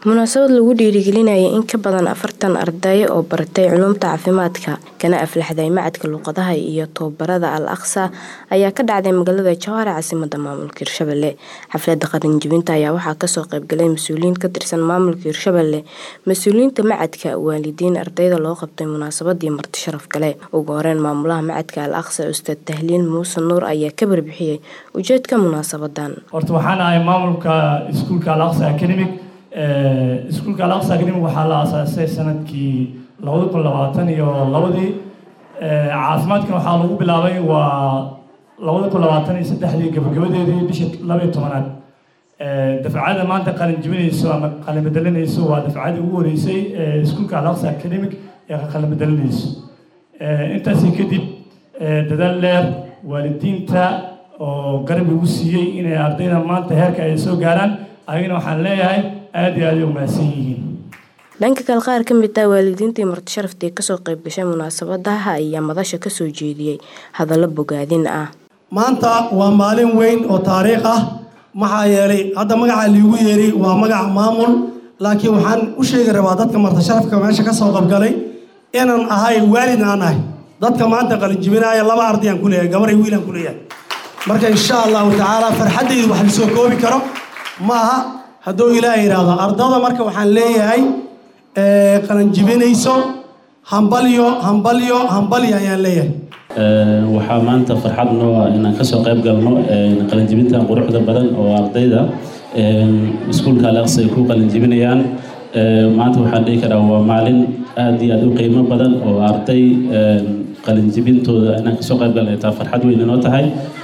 munaasabad lagu dhiirigelinayay in ka badan afartan arday oo baratay culuumta caafimaadka kana aflaxday macadka luuqadaha iyo tababarada al aqsa ayaa ka dhacday magaalada jowhar caasimada maamulka hirshabelle xaflada qalinjibinta ayaa waxaa kasoo qeybgalay mas-uuliyiin ka tirsan maamulka hirshabelle mas-uuliyiinta macadka waalidiin ardayda loo qabtay munaasabadii marti sharaf gale ugu horeyn maamulaha macadka al aqsa ustaad tahliil muuse nuur ayaa ka barbixiyey ujeedka munaasabadan horta waxaan ahay maamulka iskuulka al aqsa academic iskuulka al aqsa academic waxaa la aasaasay sanadkii labada kun labaatan iyo labadii caafimaadkan waxaa lagu bilaabay waa labada kun labaatan iyo saddexdii gabagabadeedii bishii labaiyo tobanaad dafcada maanta qalin jibinayso ama qalin bedelinayso waa dafcadii ugu horeysay iskuulka al aqsa academic ee qalin bedelinayso intaasi kadib dadaal dheer waalidiinta oo garab igu siiyey inay ardayda maanta heerka ay soo gaaraan ayagana waxaan leeyahay aada iyo aada u mahadsan yihiin dhanka kale qaar ka mid ah waalidiintii marti sharaftii kasoo qayb gashay munaasabadaha ayaa madasha kasoo jeediyey hadallo bogaadin ah maanta waa maalin weyn oo taariikh ah maxaa yeelay hadda magaca liigu yeeri waa magac maamul laakiin waxaan u sheegi rabaa dadka marti sharafka meesha kasoo qabgalay inaan ahay waalid aan ahay dadka maanta qalinjibinaaya laba ardayaan ku leeyahay gabar iyo wiilaan ku leeyahay marka insha allahu tacaala farxaddaydu wax lasoo koobi karo ma aha hadduu ilaaha yidhaahdo ardada marka waxaan leeyahay qalanjibinayso hambalyo hambalyo hambalyo ayaan leeyahay waxaa maanta farxad noo ah inaan kasoo qayb galno qalinjibintan quruxda badan oo ardayda iskuulka alaqsi ay ku qalinjibinayaan maanta waxaan dhihi karaa waa maalin aada iyo aada u qiimo badan oo arday qalinjibintooda inaan kasoo qayb galna taa farxad weyn inoo tahay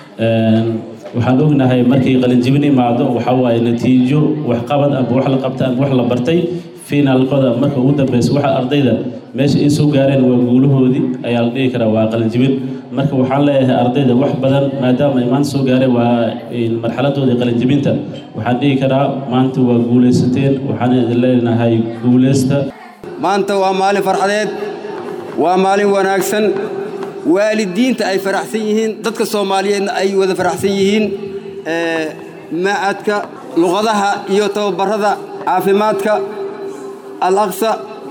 waxaan ognahay markay qalinjibin imaado waxaa waaye natiijo waxqabad amba wax la qabta amba wax la bartay finaalkooda marka ugu dambeysa waxa ardayda meesha ay soo gaareen waa guulahoodii ayaa la dhihi karaa waa qalinjibin marka waxaan leeyahay ardayda wax badan maadaama ay maanta soo gaareen waa marxaladoodii qalinjibinta waxaan dhihi karaa maanta waa guulaysateen waxaan idin leenahay guulaysta maanta waa maalin farxadeed waa maalin wanaagsan waalidiinta ay faraxsan yihiin dadka soomaaliyeedna ay wada faraxsan yihiin macadka luqadaha iyo tababarada caafimaadka al aqsa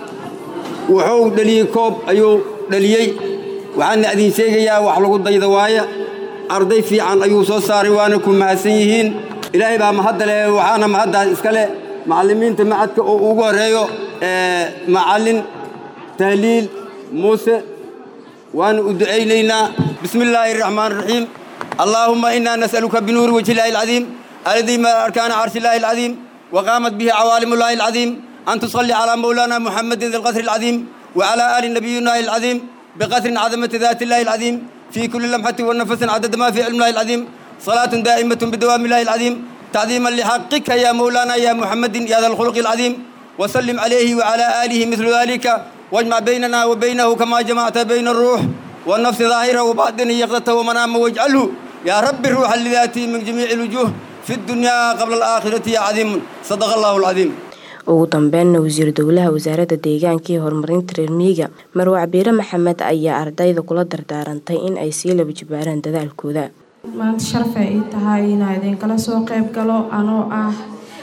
wuxuu dheliyey koob ayuu dheliyey waxaana idin sheegayaa wax lagu dayda waaya arday fiican ayuu soo saaray waana ku mahadsan yihiin ilaahay baa mahadda leh waxaana mahaddaas iska leh macallimiinta macadka oo ugu horreeyo macallin tahliil muuse وأنا أدعينا بسم الله الرحمن الرحيم اللهم إنا نسألك بنور وجه الله العظيم الذي ما أركان عرش الله العظيم وقامت به عوالم الله العظيم أن تصلي على مولانا محمد ذي القدر العظيم وعلى آل نبينا العظيم بقدر عظمة ذات الله العظيم في كل لمحة ونفس عدد ما في علم الله العظيم صلاة دائمة بدوام الله العظيم تعظيما لحقك يا مولانا يا محمد يا ذا الخلق العظيم وسلم عليه وعلى آله مثل ذلك واجمع بيننا وبينه كما جمعت بين الروح والنفس ظاهرة وباطنه يقظته ومنامه واجعله يا رب الروح لذاته من جميع الوجوه في الدنيا قبل الآخرة يا عظيم صدق الله العظيم ugu dambeynna wasiir dowlaha wasaaradda deegaanka iyo horumarinta reer miyiga marwa cabiire maxamed ayaa ardayda kula dardaarantay in ay sii laba jibaaraan dadaalkooda maanta sharafay ii tahay inaa idinkala soo qayb galo anoo ah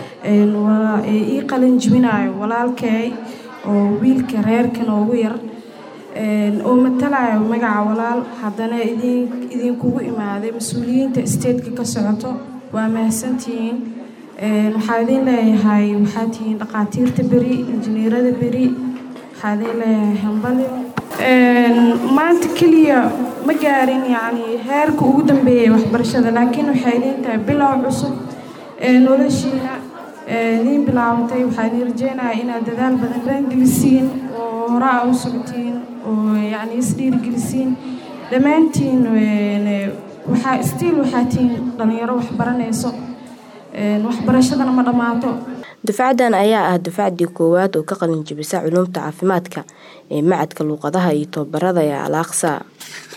ii qalin jibinayo walaalkay oo wiilka reerka noogu yar oo matalayo magaca walaal haddana idinkugu imaaday mas-uuliyiinta statetka ka socoto waa mahadsantihiin waxaa idin leeyahay waxaa tihiin dhaqaatiirta beri injineerada beri waxaa idin leeyahay hambalyo maanta keliya ma gaarin yacni heerka ugu dambeeyay waxbarashada laakiin waxay idin tahay bilow cusub noloshiina idiin bilaabatay waxaa idin rajeynaya inaad dadaal badan raangelisiin oo hore a u socotiin oo yacni isdhiirigelisiin dhammaantiin waxaa stiil waxaa tihiin dhalinyaro wax baranayso waxbarashadana ma dhammaato dufcadan ayaa ah dufcadii koowaad oo ka qalin jibisa culuumta caafimaadka ee macadka luuqadaha iyo tababarada ee al aqsa